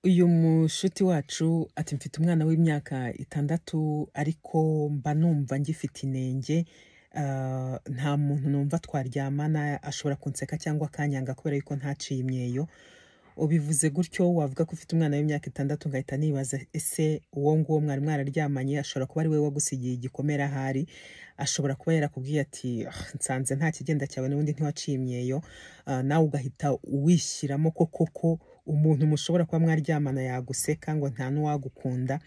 Uyu mushuti wacu ati mfite umwana w'imyaka itandatu ariko mba numva ngifite inenge ah, nta muntu numva twaryamana ashobora kunseka cyangwa akanyanga kubera yuko ntaciye imyeyo ubivuze gutyo wavuga ko ufite umwana w'imyaka itandatu ngahita nibaza ese uwo nguwo mwari mwararyamanye ashobora kuba ari we wagusigiye igikomere ahari ashobora kuba yarakubwiye ati "Ah, nsanze nta kigenda cyawe n'ubundi ntiwaciye imyeyo Ah, nawe ugahita uwishyiramo ko koko umuntu mushobora kuba mwaryamana yaguseka ngo nta n'uwagukunda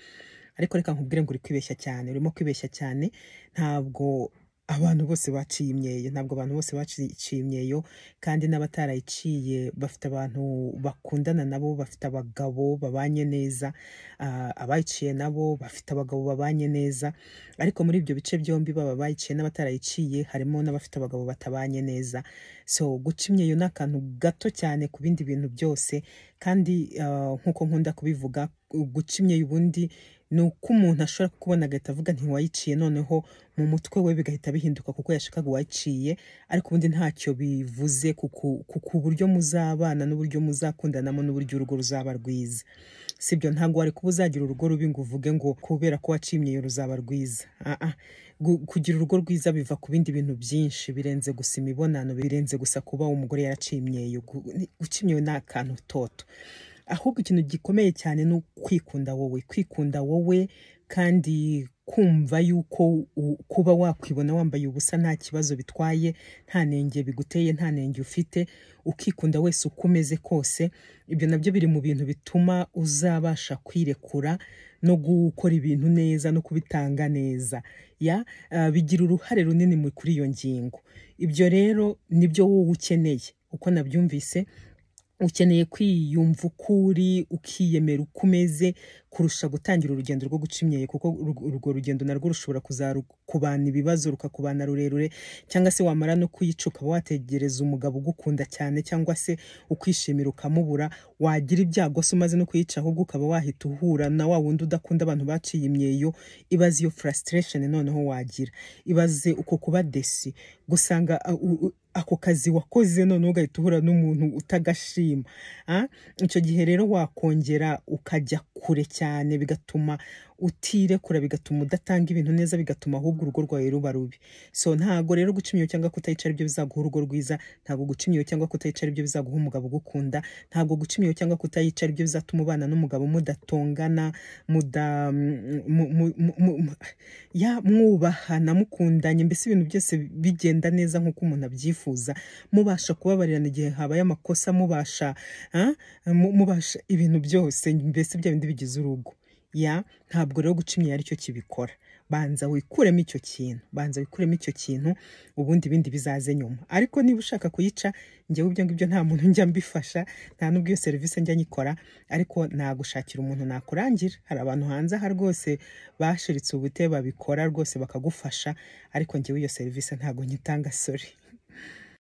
ariko reka nkubwire ngo uri kwibeshya cyane urimo kwibeshya cyane ntabwo abantu bose baciye imyeyo ntabwo abantu bose baciye imyeyo kandi n'abatarayiciye bafite abantu bakundana nabo bafite abagabo babanye neza Ah, abayiciye nabo bafite abagabo babanye neza ariko muri ibyo bice byombi baba bayiciye n'abatarayiciye harimo n'abafite abagabo batabanye neza so guca imyeyo ni akantu gato cyane ku bindi bintu byose kandi ah, nk'uko nkunda kubivuga guca imyeyo ubundi ni uko umuntu ashobora kukubona agahita avuga ntiwayiciye noneho mu mutwe we bigahita bihinduka kuko yashakaga uwayiciye ariko ubundi ntacyo bivuze kuko kuko uburyo muzabana n'uburyo muzakundanamo n'uburyo urugo ruzaba rwiza sibyo ntabwo wari kuba uzagira urugo rubi ngo uvuge ngo kubera ko wacimyeyo ruzaba rwiza Ah, ah. Gu- kugira urugo rwiza biva ku bindi bintu byinshi birenze gusa imibonano birenze gusa kuba umugore yaracimyeyo Gu- ni- gucimyeyo ni akantu toto ahubwo ikintu gikomeye cyane ni ukwikunda wowe kwikunda wowe kandi kumva yuko u- kuba wakwibona wambaye ubusa nta kibazo bitwaye nta nenge biguteye nta nenge ufite ukikunda wese uko umeze kose ibyo nabyo biri mu bintu bituma uzabasha kwirekura no gukora ibintu neza no kubitanga neza ya ah, bigira uruhare runini mu- kuri iyo ngingo ibyo rero nibyo wowe ukeneye uko nabyumvise ukeneye kwiyumva uko uri ukiyemera uko umeze kurusha gutangira urugendo rwo guca imyeyo kuko ur- urwo rugendo narwo rushobora kuzakubana ibibazo rukakubana rurerure cyangwa se wamara no kuyica ukaba wategereza umugabo ugukunda cyane cyangwa se ukishimira ukamubura wagira ibyago se umaze no kuyica ahubwo ukaba wahita uhura na wa wundi udakunda abantu baciye imyeyo ibaze iyo frustration noneho wagira ibaze uko kuba desi gusanga uh, u- u- ako kazi wakoze noneho ugahita uhura n'umuntu utagashima Ah, icyo gihe rero wakongera ukajya kure cyane bigatuma utirekura bigatuma udatanga ibintu neza bigatuma ahubwo urugo rwawe ruba rubi so ntago rero guca imyeyo cyangwa kutayica aribyo bizaguha urugo rwiza ntabwo guca imyeyo cyangwa kutayica aribyo bizaguha umugabo ugukunda ntabwo guca imyeyo cyangwa kutayica aribyo bizatuma ubana n'umugabo mudatongana muda mu- mu- mu- mu- mu- ya mwubahana mukundanye mbese ibintu byose bigenda neza nk'uko umuntu abyifuza mubasha kubabarirana igihe habaye amakosa mubasha ah, mu- mubasha ibintu byose mbese bya bindi bigize urugo ya ntabwo rero guca imyeyo aricyo kibikora banza wikuremo icyo kintu banza wikuremo icyo kintu ubundi ibindi bizaze nyuma ariko niba ushaka kuyica njyewe ibyo ngibyo nta muntu njya mbifasha nta n'ubwo iyo serivisi njya nyikora ariko nagushakira umuntu nakurangira hari abantu hanze aha rwose bashiritse ubute babikora rwose bakagufasha ariko njyewe iyo serivisi ntabwo nyitanga sori